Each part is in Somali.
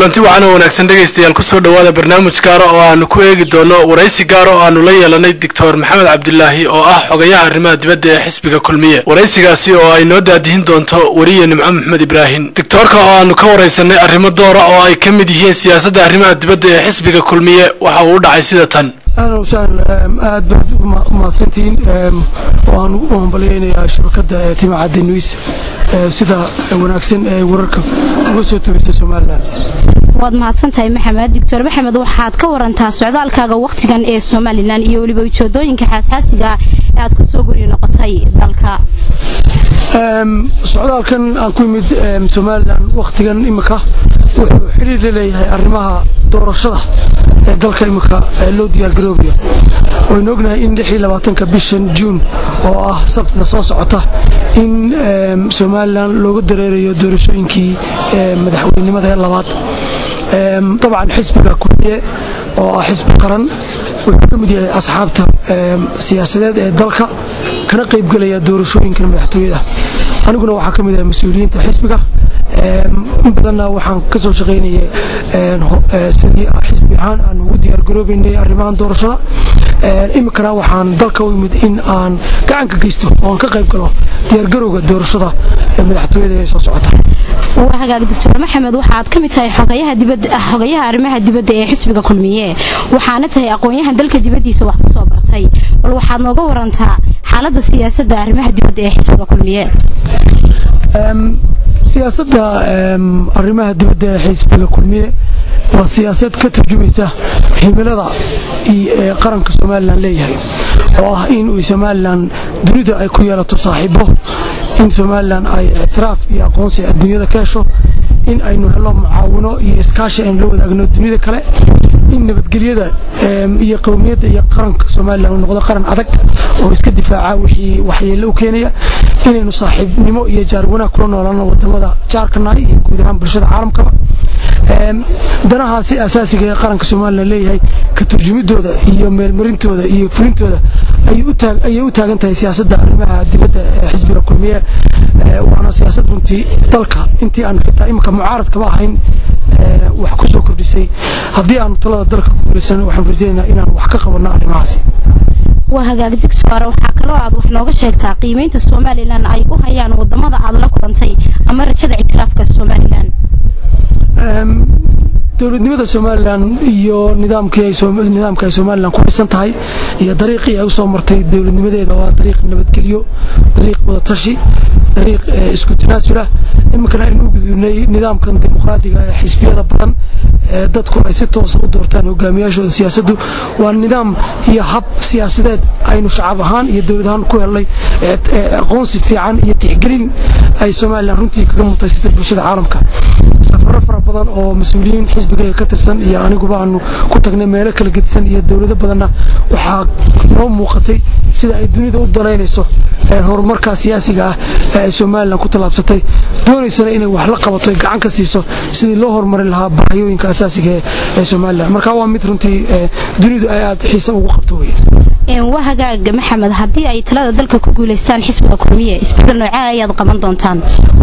kulanti wacan oo wanaagsan dhegaystayaal kusoo dhowaada barnaamij gaara oo aanu ku eegi doono waraysi gaara oo aanu la yeelanay doctor maxamed cabdilaahi oo ah xogayaha arrimaha dibadda ee xisbiga kulmiye waraysigaasi oo ay noo daadihin doonto weriye nimco maxmed ibraahim doctoorka oo aanu ka waraysanay arrimo doora oo ay ka mid yihiin siyaasadda arrimaha dibadda ee xisbiga kulmiye waxa uu u dhacay sida tan ahlan wasahlan aad baad umahadsantihiin waan u hambalyaynayaa shabakadda timacadda news sida wanaagsan ee wararka uga soo togeysa somalilan waad mahadsantahay maxamed doctor maxamed waxaad ka warantaa socdaalkaaga wakhtigan ee somalilan iyo weliba ujeedooyinka xasaasiga ee aad ku soo guryo noqotay dalka socdaalkan aan ku yimid somalilan wakhtigan imika wuxuu xiriir la leeyahay arrimaha doorashada ee dalka imika loo diyaargaroobayo waynu ognahay in ka bishan juun oo ah sabtida soo socota in somalilan looga dareerayo doorashooyinkii madaxweynenimada ee labaad dabcan xisbiga kulmiye oo ah xisbi qaran wuxuu ka mid yahay asxaabta siyaasadeed ee dalka kana qaybgelaya doorashooyinkan madaxtooyada aniguna waxaa ka mid ahay mas-uuliyiinta xisbiga in badanna waxaan ka soo shaqaynayay sidii xisbi ahaan aan ugu diyaargaroobaynay arrimahan doorashada iminkana waxaan dalka u yimid in aan gacan ka geysto oo aan ka qayb galo diyaargarowga doorashada ee madaxtooyada ee soo socota waa hagaag doctor maxamed waxaad ka mid tahay xogayaha arrimaha dibadda ee xisbiga kulmiye waxaana tahay aqoon-yahan dalka dibaddiisa wax ku soo bartay bal waxaad nooga warantaa xaaladda siyaasadda arrimaha dibadda ee xisbiga kulmiye siyaasadda arrimaha dibadda ee xisbiga kulmiye waa siyaasad ka turjumaysa himilada ee qaranka somalilan leeyahay oo ah in uu somalilan dunida ay ku yeelato saaxiibo in somalilan ay ictiraaf iyo aqoonsi adduunyada ka hesho in aynu helo mucaawino iyo iskaashi aynu la wadaagno dunida kale in nabadgelyada iyo qowmiyadda iyo qaranka somalilan uu noqdo qaran adag oo iska difaaca wixii waxyeello u keenaya inaynu saaxiibnimo iyo jaar wanaag kula noolaano wadamada jaarkanahay iyo guud ahaan bulshada caalamkaba danahaasi asaasiga ee qaranka somalilan leeyahay ka turjumidooda iyo meelmarintooda iyo fulintooda ayay u taagan tahay siyaasadda arrimaha dibadda ee xisbiga kulmiye waana siyaasad runtii dalka intii aan xitaa iminka mucaaradkaba ahayn wax ku soo kordhisay haddii aanu talada dalka ku guulaysan waxaan rajaynaynaa inaan wax ka qabanno arrimahaasi waa hagaag digsoore waxaa kaloo aad wax nooga sheegtaa qiimaynta somalilan ay u hayaan wadamada aad la kulantay ama rajada ictiraafka somalilan dowladnimada somalilan iyo nidaamka ay somalilan ku dhisan tahay iyo dariiqii ay u soo martay dowladnimadeeda waa dariiq nabadgelyo dariiq wadatashi dariiq isku tanaasulah iminkana aynu u gudubnay nidaamkan dimuqraadiga ee xisbiyada badan ee dadku ay si toosa u doortaan hogaamiyaashooda siyaasaddu waa nidaam iyo hab siyaasadeed aynu shacab ahaan iyo dowlad ahaan ku helnay aqoonsi fiican iyo tixgelin ay somalilan runtii kaga mutaysatay bulshada caalamka safaro fara badan oo mas-uuliyiin xisbigayga ka tirsan iyo aniguba aanu ku tagnay meelo kala gedisan iyo dowlado badanna waxaa noo muuqatay sida ay dunida u dalaynayso horumarkaa siyaasiga ah ee ay somalilan ku tallaabsatay doonaysana inay wax la qabato ay gacan ka siiso sidii loo horumarin lahaa baahiyooyinka asaasiga ee somalilan marka waa mid runtii dunidu ay aad xiise ugu qabto weye waa hagaag maxamed haddii ay talada dalka ku guulaystaan xisbiga kulmiye isbedel noocee ayaad qaban doontaan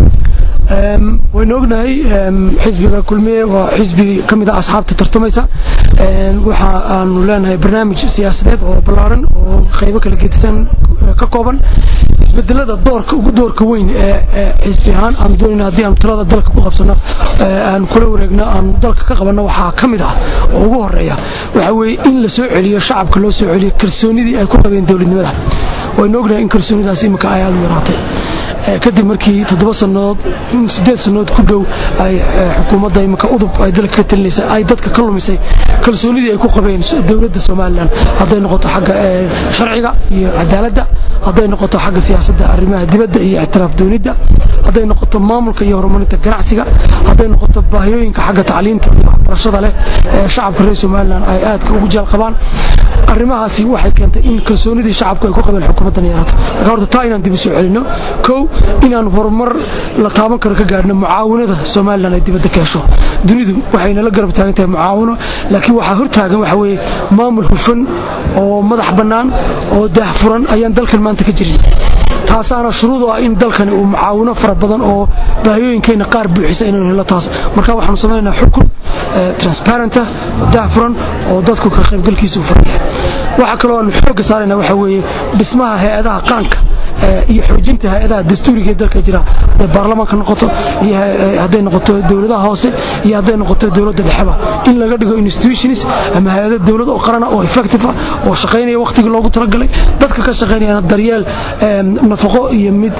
waynu ognahay xisbiga kulmiye waa xisbi ka mid ah asxaabta tartamaysa waxa aanu leenahay barnaamij siyaasadeed oo ballaaran oo qaybo kala gedisan ka kooban isbedelada doorka ugu doorka weyn ee xisbi ahaan aan doonayna haddii aanu talada dalka ku qabsano aan kula wareegno aanu dalka ka qabanno waxaa ka mid ah oo ugu horeeya waxa weeye in la soo celiyo shacabka loo soo celiyo kalsoonidii ay ku qabeen dowladnimada waynu ognahay in kalsoonidaas iminka ay aad u yaraatay kadib markii toddoba sannadood siddeed sannadood ku dhow ay xukuumadda iminka udub ay dalka ka talinaysa ay dadka ka lumisay kalsoonidii ay ku qabeen dowladda somalilan hadday noqoto xagga sharciga iyo cadaaladda hadday noqoto xagga siyaasadda arrimaha dibadda iyo ictiraaf doonidda hadday noqoto maamulka iyo horumarinta ganacsiga hadday noqoto baahiyooyinka xagga tacliinta iyo waxbarashada leh ee shacabka reer somalilan ay aadka ugu jeel qabaan arrimahaasi waxay keentay in kalsoonidii shacabku ay ku qabeen xukuumaddan yaraato marka horta taa inaan dib u soo celinno kow inaan horumar la taaban karo ka gaadhno mucaawinada somalilan ay dibadda ka hesho dunidu waxayna la garab taagan tahay mucaawino laakiin waxaa hortaagan waxa weeye maamul hufan oo madax bannaan oo daahfuran ayaan dalkan maanta ka jirin taasaana shuruud u ah in dalkani uu mucaawino fara badan oo baahiyooyinkeenna qaar buuxisa inaynu hello taas marka waxaanu samaynaynaa xukun transparenta dahfuran oo dadku ka qaybgalkiisa u furan yahay waxaa kaloo aanu xoogga saarayna waxaa weeye dhismaha hay-adaha qaranka iyo xoojinta hay-adaha dastuuriga ee dalka jira hadday baarlamaanka noqoto iyo hadday noqoto dowladaha hoose iyo hadday noqoto dowladda dhexeba in laga dhigo institutions ama hay-ado dowlad oo qarana oo effective ah oo shaqaynaya wakhtigii loogu talagalay dadka ka shaqaynayana daryeel nafaqo iyo mid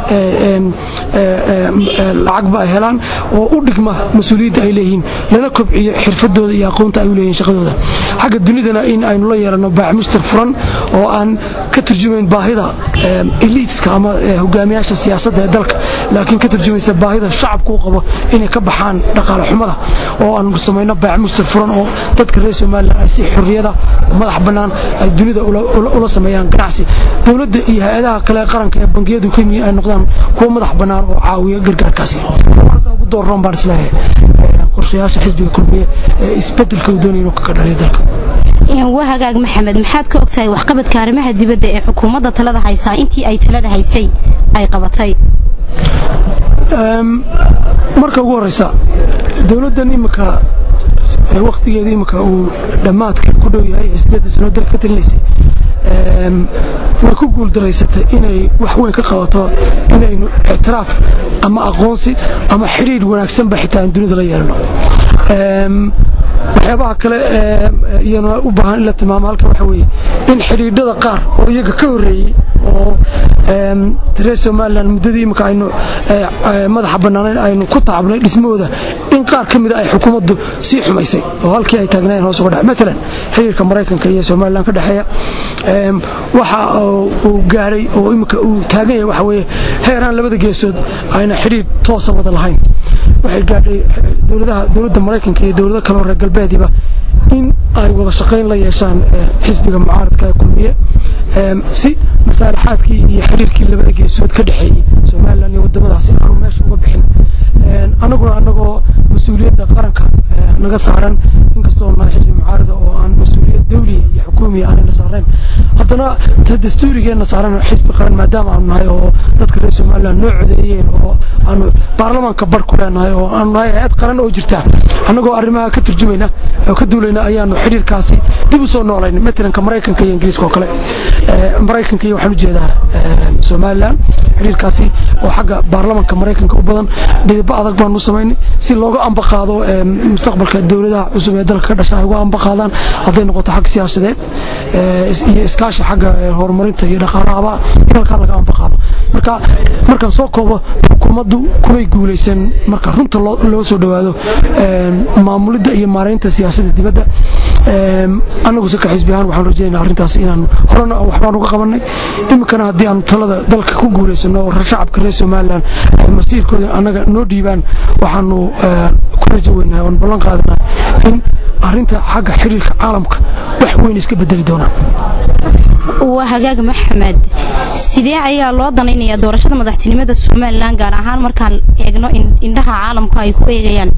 lacagba ay helaan oo u dhigma mas-uuliyadda ay leeyihiin lana kobciyo xirfadooda iyo aqoonta ay u leeyihin shaqadooda xagga dunidana in aynu la yeelano baaxmustar furan oo aan ka turjumayn baahida eliitska ama hogaamiyaasha siyaasadda ee dalka laakiin ka turjumaysa baahida shacabku u qabo inay ka baxaan dhaqaale xumada oo aan samayno baaxmustar furan oo dadka reer somalilan ay si xorriyada madax bannaan ay dunida ula sameeyaan ganacsi dowladda iyo hay-adaha kale qaranka ee bangiyadu ka yihiin ay noqdaan kuwo madax bannaan oo caawiya gargaarkaasi waxaasa ugu dooran baan isleeyahay qorshayaasha xisbiga kulmiye ee isbeddelka uu doonaya inuu ka dhaliyo dalka waa hagaag maxamed maxaad ka ogtahay waxqabadka arrimaha dibadda ee xukuumadda talada haysaa intii ay talada haysay ay qabatay marka ugu horeysa dowladdan imika wakhtigeeda imika uu dhammaadka ku dhow yahay ee siddeedda sanoo dalka ka talinaysay way ku guuldaraysatay inay wax weyn ka qabato inaynu ictiraaf ama aqoonsi ama xidhiidh wanaagsanba xitaa aan dunida la yeelno waxyaabaha kale iyana u baahan in la tilmaamo halkan waxa weeye in xidhiidhada qaar oo iyaga ka horreeyey oo reer somalilan muddadii imika aynu madaxa bannaanayn aynu ku taabnay dhismahooda in qaar ka mida ay xukuumaddu sii xumaysay oo halkii ay taagnaayeen hoos uga dhac matalan xiriirka maraykanka iyo somalilan ka dhexeeya waxa uu gaadhay oo imika uu taagan yahay waxa weeye heeraan labada geesood ayna xidhiidh toosa wada lahayn waxay gaadhay dowladaha dowladda maraykanka iyo dowlado kale oo reer galbeediba in ay wada shaqayn la yeeshaan xisbiga mucaaradka ee kulmiye si masaalixaadkii iyo xiriirkii labada geesood ka dhexeeyey somalilan iyo waddamadaasi aanu meesha uga bixin annaguna annagoo mas-uuliyadda qaranka naga saaran inkastoo nahay xisbi mucaarada oo aan mas-uuliyad dawliya iyo xukuumiya aanayna saarayn haddana ta dastuurigeenna saaran xisbi qaran maadaama aanu nahay oo dadka reer somalilan noo codeeyeen oo aanu baarlamaanka bar ku leenahay oo aanu nahay hay-ad qaran oo jirta annagoo arrimaha ka turjumayna oo ka duulayna ayaanu xidhiirkaasi dib u soo noolayn matalanka maraykanka iyo ingiriiska oo kale maraykanka iyo waxaan ujeedaa somalilan xidhiirkaasi oo xagga baarlamanka maraykanka u badan dhidibbo adag baanu samaynay si looga amba qaado mustaqbalka dowladaha cusub ee dalka ka dhasha ay uga amba qaadaan hadday noqoto xag siyaasadeed iyo iskaashi xagga horumarinta iyo dhaqaalahaba in halkaa laga amba qaado marka markaan soo koobo xukuumaddu kumay guulaysan marka runta loo soo dhowaado maamulidda iyo maaraynta siyaasadda dibadda annagu saka xisbi ahaan waxaan rajaynaa arrintaas inaan horena waxbaan uga qabanay iminkana haddii aanu talada dalka ku guulaysano oo shacabka reer somalilan masiirkooda annaga noo dhiibaan waxaanu ku rajo weynahay oon ballan qaadanaa in arrinta xagga xiriirka caalamka wax weyn iska bedeli doonaan waa hagaag maxamed sidee ayaa loo danaynayaa doorashada madaxtinimada somalilan gaar ahaan markaan eegno indhaha caalamku ay ku eegayaan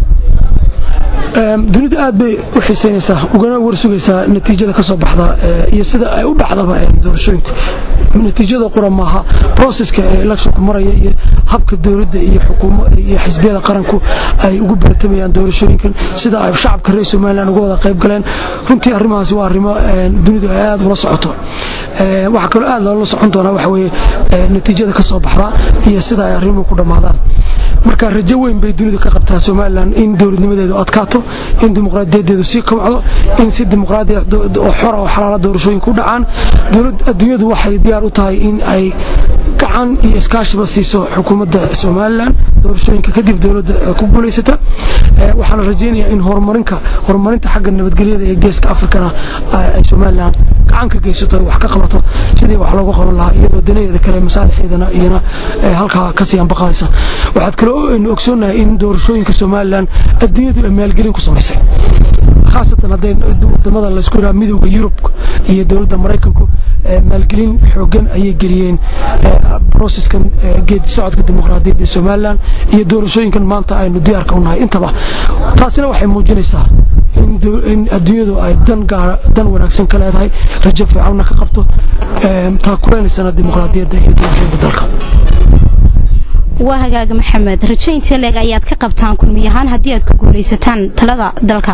dunidu aad bay u xiisaynaysaa ugana warsugaysaa natiijada ka soo baxda iyo sida ay u dhacdaba doorashooyinku natiijada qura maaha broseska ee electionku maraya iyo habka dowladda iyo xukuumo iyo xisbiyada qaranku ay ugu baratamayaan doorashooyinkan sida ay shacabka reer somalilan uga wada qayb galeen runtii arrimahaasi waa arrimo dunidu ay aad ula socoto waxaa kaloo aad loola socon doonaa waxa weeye natiijada ka soo baxda iyo sida ay arrimuhu ku dhammaadaan marka rajo weyn bay dunidu ka qabtaa somalilan in dowladnimadeedu adkaato in dimuqraadiyadeedu sii kobcdo in si dimuqraadiya oo xora oo xalaala doorashooyinku u dhacaan adduunyadu waxay diyaar u tahay in ay gacan iyo iskaashiba siiso xukuumadda somalilan doorashooyinka kadib dowladda ku guulaysata waxaana rajaynayaa in horumarinka horumarinta xagga nabadgelyada ee geeska afrikana ay somalilan gacan ka geysato ay wax ka qabato sidii wax loogu qaban lahaa iyadoo danaheeda kale masaalixeedana iyana halkaa kasii ambaqaadaysa waxaad kaloo aynu ogsoonnahay in doorashooyinka somalilan adduunyadu ay maalgelin ku samaysay khaasatan hadday wadamada laysku yidhaha midowda yurub iyo dowladda maraykanku maalgelin xoogan ayay geliyeen broseskan geedi socodka dimuqraadiyadda ee somalilan iyo doorashooyinkan maanta aynu diyaarka u nahay intaba taasina waxay muujinaysaa in adduunyadu ay dan gaara dan wanaagsan ka leedahay rajo fiicanna ka qabto taa kuleynaysana dimuqraadiyadda iyo doorashooyinka dalka waa hagaaga maxamed rajaynta leeg ayaad ka qabtaan kulmiyahaan haddii aad ku guulaysataan talada dalka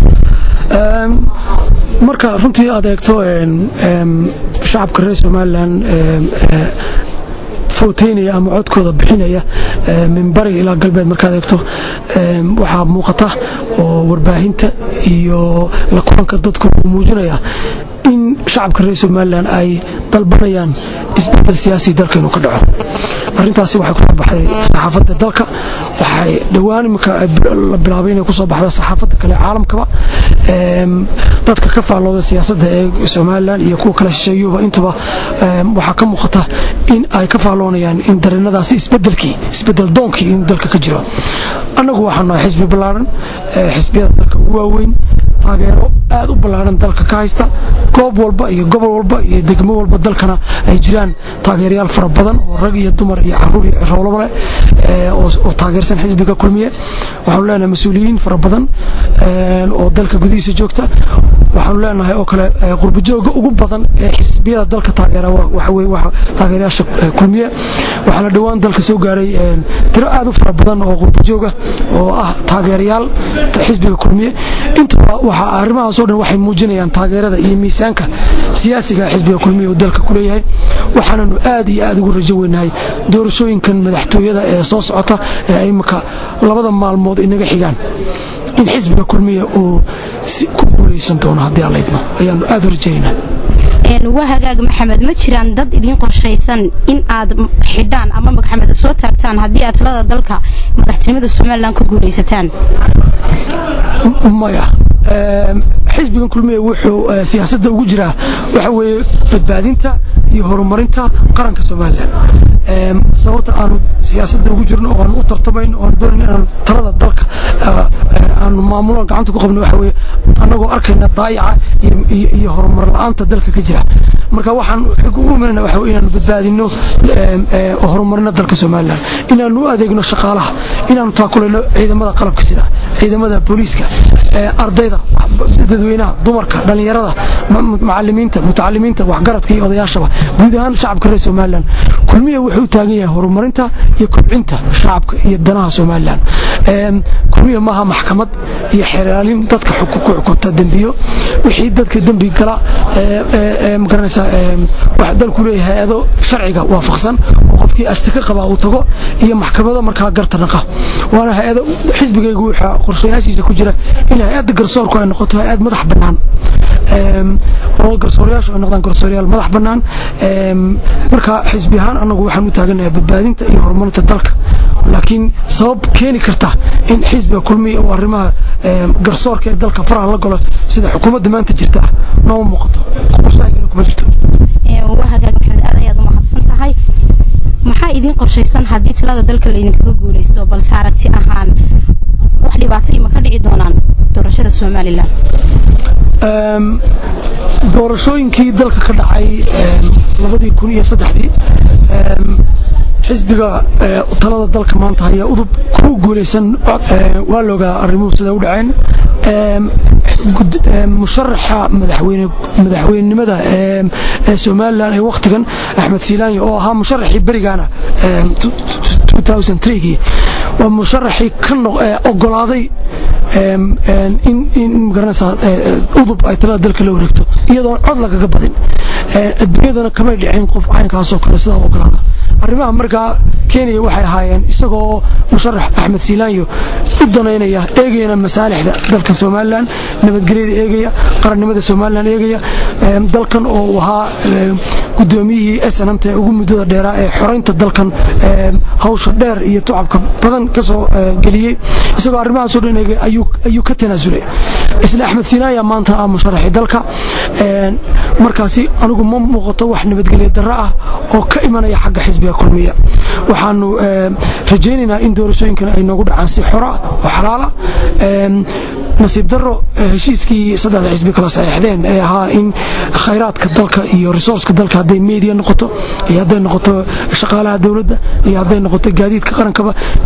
marka runtii aad eegto shacabka reer somalilan footeynaya ama codkooda bixinaya min bariga ilaa galbeed markaad eegto waxaa muuqata oo warbaahinta iyo la kulanka dadku uu muujinaya in shacabka reer somalilan ay dalbanayaan isbedel siyaasi dalka inuu ka dhaco arintaasi waxay kusoo baxday saxaafadda dalka waxay dhowaan iminka la bilaabay inay kusoo baxda saxaafadda kale caalamkaba dadka ka faallooda siyaasadda ee somalilan iyo kuwa kale shisheeyuba intuba waxaa ka muuqata in ay ka faalloonayaan in dareenadaasi isbedelkii isbedel doonkii inuu dalka ka jiro annagu waxaan nahay xisbi ballaaran xisbiyada dalka ugu waaweyn taageero aad u ballaaran dalka ka haysta goob walba iyo gobol walba iyo degmo walba dalkana ay jiraan taageerayaal fara badan oo rag iyo dumar iyo caruur iyo ciroolaba leh oo taageersan xisbiga kulmiye waxaanu leenahay mas-uuliyiin fara badan oo dalka gudihiisa joogta waxaanu leenahay oo kale qurbajooga ugu badan ee xisbiyada dalka taageera taageerayaasha kulmiye waxaana dhowaan dalka soo gaaray tiro aad u fara badan oo qurbajooga oo ah taageerayaal xisbiga kulmiye intuba waxa arrimahaasoo dhan waxay muujinayaan taageerada iyo miisaanka siyaasiga xisbiga kulmiye uu dalka ku leeyahay waxaananu aad iyo aad ugu rajo weynahay doorashooyinkan madaxtooyada ee soo socota ee imika labada maalmood inaga xigaan in xisbiga kulmiye uu ku guulaysan doono haddii allaydno ayaanu aad u rajaynaynaa waa hagaag maxamed ma jiraan dad idiin qorshaysan in aad xidhaan ama magxameda soo taagtaan haddii aad talada dalka madaxtinimada somalilan ku guulaysataan maya xisbigan kulmiye wuxuu siyaasadda ugu jiraa waxa weeye badbaadinta iyo horumarinta qaranka somalilan sababta aanu siyaasadda ugu jirno oo aanu u tartamayn oo aanu doonayn inaanu talada dalka aanu maamulo gacanta ku qabno waxa weeye annagoo arkayna daayaca iyo horumar la-aanta dalka ka jira marka waxaan u imanayna waxa inaanu badbaadino oo horumarino dalka somalilan inaanu u adeegno shaqaalaha inaanu taakulayno ciidamada qalabka sida ciidamada booliiska ardayda dadweynaha dumarka dhallinyarada macalimiinta mutacalimiinta waxgaradka iyo odayaashaba guud ahaan shacabka reer somalilan kulmiya wuxuu u taagan yahay horumarinta iyo kobcinta shacabka iyo danaha somalilan kulmiya maaha maxkamad iyo xeraalin dadka ku xukunta dembiyo wixii dadka dembi gala magaranaysa wax dalku leeyahay hay-ado sharciga waafaqsan oo qofkii ashtika qabaa uu tago iyo maxkamado markaa garta naqa waana hay-ado xisbigaygu waxaa qorshayaashiisa ku jira in hay-adda garsoorku ay noqoto hay-ad madax bannaan oo garsoorayaashu ay noqdaan garsoorayaal madax bannaan marka xisbi ahaan annagu waxaan u taaganahay badbaadinta iyo horumarinta dalka laakiin sabab keeni karta in xisbiga kulmiya uu arrimaha garsoorka ee dalka faraha la galo sida xukuumadda maanta jirta nooma muuqato qorshahaygana kuma jirto waa hagaag maxamed aad ayaad u mahadsan tahay maxaa idiin qorshaysan haddii talada dalka laydinkaga guulaysto balse aragti ahaan wax dhibaato ima ka dhici doonaan doorashada somalilan doorashooyinkii dalka ka dhacay labadii kun iyo saddexdii xisbiga talada dalka maanta haya udub ku guulaysan waa loogaa arrimuhu sida u dhaceen musharaxa madaxweynenimada ee somalilan ee wakhtigan axmed silaanya oo ahaa musharaxii berigaana gii waa musharaxii ka ogolaaday in magaranaysaa udub ay talada dalka la wareegto iyadoon cod lagaga badin adduunyadana kamay dhicin qof caynkaasoo kale sidaa u ogolaada arrimaha markaa kenya waxay ahaayeen isagoo musharax axmed silaanyo u danaynaya eegayana masaalixda dalka somalilan nabadgelyada eegaya qarannimada somalilan eegaya dalkan oo uu ahaa gudoomiyihii snmt ee ugu muddada dheeraa ee xoraynta dalkan hawsha dheer iyo tucabka badan ka soo geliyey isagoo arrimahaasoo dhan eegay ayuu ka tanaasulay isla axmed silaanya maanta ah musharaxii dalka markaasi anigu ma muuqato wax nabadgelya darro ah oo ka imanaya xagga xisbiga kulmiya waxaanu rajaynaynaa in doorashooyinkan ay noogu dhacaan si xora oo xalaala nasiib daro heshiiskii saddexda xisbi kala saxeexdeen ee ahaa in khayraadka dalka iyo resourceka dalka hadday media noqoto iyo hadday noqoto shaqaalaha dowladda iyo hadday noqoto gaadiidka qarankaba in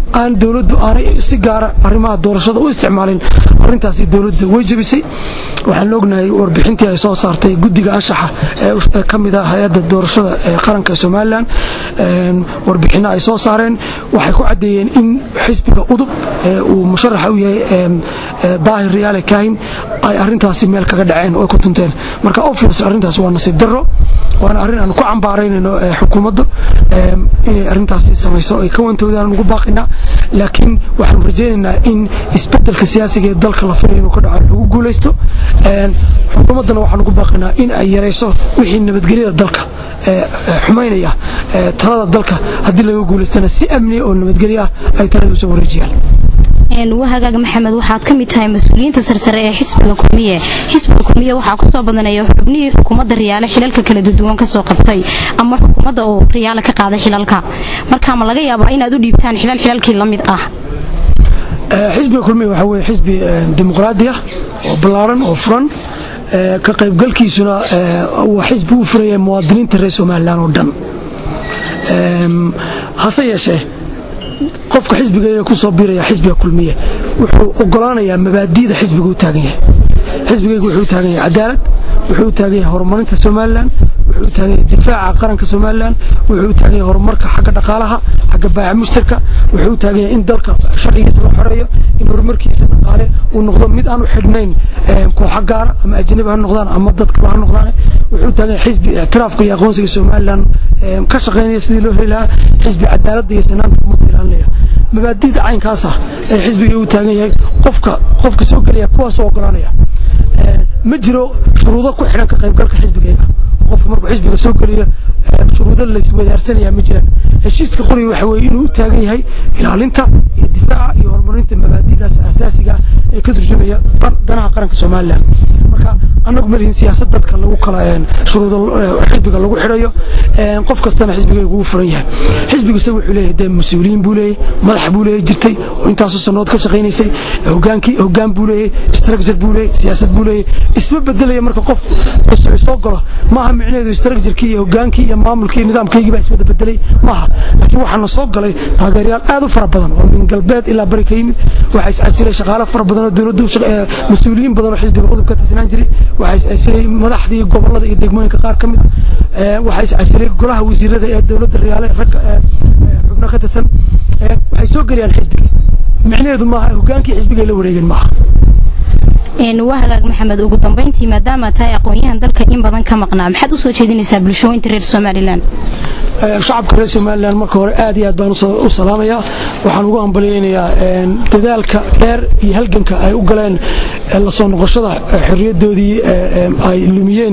aan dowladdu aanay si gaara arrimaha doorashada u isticmaalin arrintaasi dowladda way jebisay waxaan ognahay warbixintii ay soo saartay guddiga anshaxa ee ka mid ah hay-adda doorashada ee qaranka somalilan warbixinno ay soo saareen waxay ku caddeeyeen in xisbiga udub uu musharaxa u yahay daahir riyaale kaahin ay arrintaasi meel kaga dhaceen oo ay ku tunteen marka obvious arrintaas waa nasiib darro waana arrin aan ku cambaaraynayno xukuumadda inay arrintaasi samayso ay ka wantoodaan ugu baaqinaa laakiin waxaanu rajaynaynaa in isbeddelka siyaasiga ee dalka la filay inuu ka dhaco lagu guulaysto xukuumaddana waxaan ugu baaqinaa in ay yarayso wixii nabadgelyada dalka xumaynaya talada dalka haddii laga guulaystana si amniya oo nabadgelyo ah ay talada usoo wareejiyaan wahagaaga maxamed waxaad ka mid tahay mas-uuliyiinta sarsare ee xisbiga kulmiye xisbiga kulmiye waxaa kusoo badanaya xubnihii xukuumadda riyaale xilalka kala duwan kasoo qabtay ama xukuumadda oo riyaale ka qaaday xilalka marka ma laga yaabaa inaad u dhiibtaan xilal xilalkii la mid ah xisbiga kulmiye waxaa weye xisbi dimuqraadi ah oo ballaaran oo furan ka qaybgalkiisuna waa xisbi u furaya muwaadiniinta reer somalilan oo dhan hase yeeshee qofka xisbigeega ku soo biiraya xisbiga kulmiye wuxuu ogolaanayaa mabaadi'da xisbiga u taagan yahay xisbigeyga wuxuu u taagan yahay cadaalad wuxuu u taagan yahay horumarinta somalilan wuxuu u taagan yahay difaaca qaranka somalilan wuxuu u taagan yahay horumarka xagga dhaqaalaha xagga baaca mushtarka wuxuu u taagan yahay in dalka sharcigiisa la xoreeyo in horumarkiisa dhaqaale uu noqdo mid aan u xidhnayn kooxa gaara ama ajnabi ha noqdaan ama dad kale ha noqdaan wuxuu u taagan yahay xisbi ictiraafka iyo aqoonsiga somalilan ka shaqaynaya sidii loo heli lahaa xisbi cadaaladda iyo sinaanta ummadda ilaalinaya mabaadi'da caynkaasa ee xisbiga u taagan yahay qofka qofka soo gelaya kuwaasoo ogolaanaya ma jiro shuruudo ku xidhan ka qaybgalka xisbigeyga qofka markuu xisbiga soo geliyo shuruudo layswadaarsanaya ma jiraan heshiiska qoriga waxa weeye inuu u taagan yahay ilaalinta iyo difaaca iyo horumarinta mabaadi'daas asaasiga ah ee ka turjumaya danaha qaranka somalilan marka annagu malihin siyaasad dadka lagu kala shuruudo xisbiga lagu xidhayo qof kastana xisbigeygu uu furan yahay xisbiguse wuxuu leeyahay dee mas-uuliyiin buu leeyahay madax buu leeyahay jirtay oo intaasoo sannood ka shaqaynaysay hogaankii hoggaan buu leeyahay structure buu leeyahay siyaasad buu leeyahay isma bedelaya marka qof cusub soo galo maaha micnaheedu structurekii iyo hogaankii iyo maamulkii nidaamkaygii baa iswada bedelay maaha laakiin waxaana soo galay taageerayaal aad u fara badan oo min galbeed ilaa bari ka yimid waxaa iscasilay shaqaale fara badan oo dowladdu mas-uuliyiin badan oo xisbiga udub ka tirsanaan jiray waxaa iscasilay madaxdii gobolada iyo degmooyinka qaar ka mid ah waxaa iscasilay golaha wasiirada ee dowladda riyaale ragga xubno ka tirsan waxay soo gelayaan xisbiga micnaheedu maaha hogaankii xisbigay la wareegeen maaha wahagaag maxamed ugu dambayntii maadaama tahay aqoon-yahan dalka in badan ka maqnaa maxaad u soo jeedinaysaa bulshooyinta reer somalilan shacabka reer somalilan marka hore aad iyo aad baan u salaamayaa waxaan ugu hambalyaynayaa dadaalka dheer iyo halganka ay u galeen la soo noqoshada xorriyaddoodii ay lumiyeen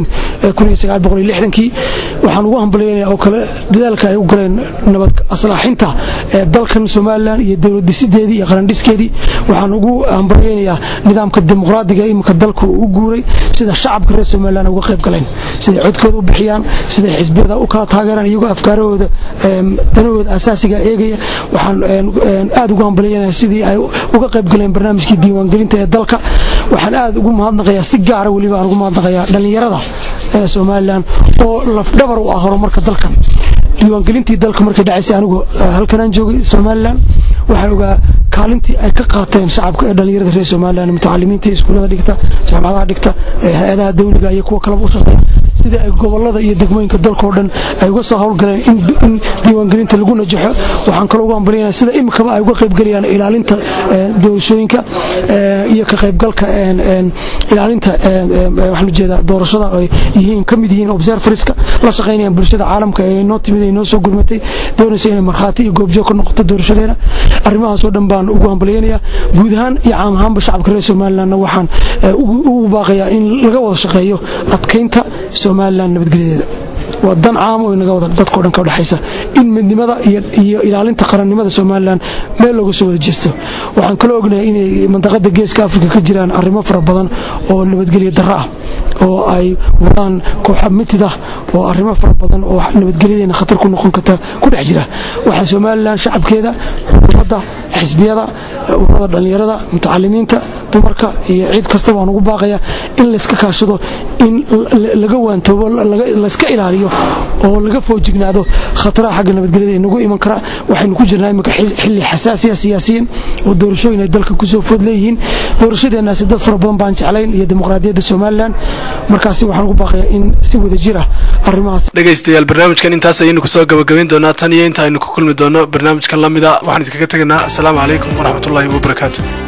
kii waxaan ugu hambalyaynayaa oo kale dadaalka ay u galeen nabad aslaaxinta dalkan somalilan iyo dowlad dhisideedii iyo qarandhiskeedii waxaan ugu hambalyaynayaa nidaamka dimuqraadiga imika dalku u guuray sida shacabka reer somalilan uga qayb galeen siday codkooda u bixiyaan siday xisbiyada u kala taageeraan iyagoo afkaarahooda danahooda asaasiga eegaya waxaan aad ugu hambalyanaya sidii ay uga qayb galeen barnaamijkii diiwaangelinta ee dalka waxaan aad ugu mahadnaqayaa si gaara weliba aan ugu mahadnaqayaa dhallinyarada ee somalilan oo lafdhabar u ah horumarka dalkan diiwaangelintii dalka markay dhacaysay anigu halkanaan joogay somalilan waxaan ogaa kaalintii ay ka qaateen shacabka ee dhallinyarada reer somalilan mutacalimiinta iskuullada dhigta jaamacadaha dhigta hay-adaha dawliga iyo kuwa kaleba u shaqeeya sidii ay gobolada iyo degmooyinka dalkao dhan ay uga soo howlgaleen in diiwaangelinta lagu najaxo waxaan kaloo ugu hambalyanaya sida imikaba ay uga qaybgelayaan ilaalinta doorashooyinka iyo ka qaybgalka ilaalinta waxaan ujeedaa doorashada ay yihiin ka mid yihiin observerska la shaqaynayaan bulshada caalamka ee noo timid ay noo soo gurmatay doonaysa inay markhaati iyo goobjoog ka noqoto doorashadeena arrimahaasoo dhan baan ugu hambalyaynayaa guud ahaan iyo caam ahaanba shacabka reer somalilanna waxaan ugu baaqayaa in laga wada shaqeeyo adkaynta somalilan nabadgelyadeeda waa dan caam oo inaga wada dadkao dhan ka dhexaysa in midnimada iyo ilaalinta qarannimada somalilan meel looga soo wada jeesto waxaan kaloo ognahay inay mandaqada geeska afrika ka jiraan arrimo fara badan oo nabadgelyo darro ah oo ay wadaan kooxa mitid ah oo arrimo fara badan oo nabadgelyadeena khatar ku noqon karta ku dhex jira waxaa somalilan shacabkeeda xukuumadda xisbiyada ururada dhallinyarada mutacalimiinta dumarka iyo ciid kastaba aan ugu baaqaya in layska kaashado in laga waantoobo layska ilaaliyo oo laga foojignaado khataraha xagga nabadgelyada ee nagu iman kara waxaynu ku jirnaa imika xilli xasaasiya siyaasiyan oo doorashooyin ay dalka kusoo food leeyihiin doorashadeenaasi dad fara badan baan jeclayn iyo dimuqraadiyadda somalilan markaasi waxaan ugu baaqayaa in si wada jir ah arrimahaas dhegaystayaal barnaamijkan intaas ayaynu kusoo gabagabayn doonaa tan iyo inta aynu ku kulmi doono barnaamijkan lamida waxaan iskaga tegaynaa asalaamu calaykum waraxmatullaahi wabarakaatu